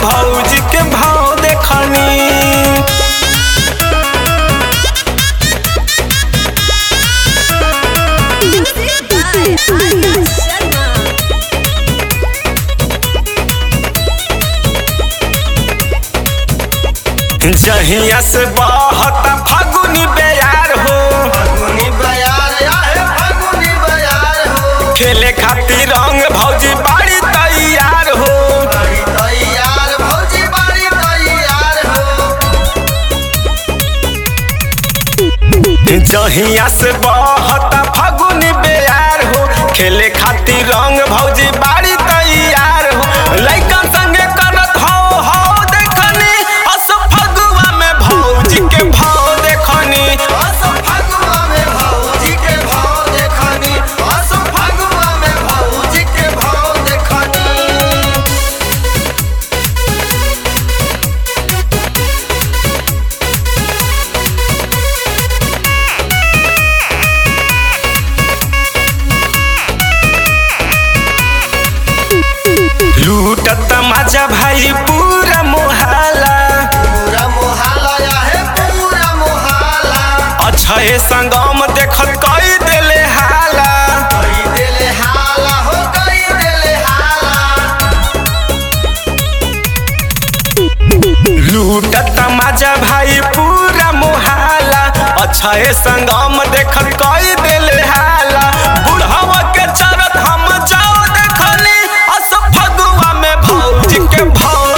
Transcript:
भौजी के भाव देखनी Music by Arya Sharma. जहिया से बहता फागुनी बेयार हो फगुनी बयार आहे फगुनी बयार हो खेले खातिर रंग भौजी बाड़ी तैयार हो बड़ी तैयार भौजी बड़ी तैयार हो जहिया से बहता फागुनी बेयार हो खेले खातिर रंग भौजी बाड़ी तैयार हो लइकन संगे करत हो हो देखनी अस फगुआ में भौजी के भाव देखनी अस फगुआ में भौजी के भाव देखनी अस फगुआ में भौजी के भाव देखनी लूटत मजा भाई पूरा मोहल्ला पूरा मोहल्ला आहे पूरा मोहल्ला अछे संगम देखत कई देले हाला कई देले हाला हो कई देले हाला लूटत मजा भाई पूरा मोहल्ला अछे संगम देखत कई देले हाला बुढ़वा के चरत हम जाओ देखली अस फगुआ में भौजी के भाव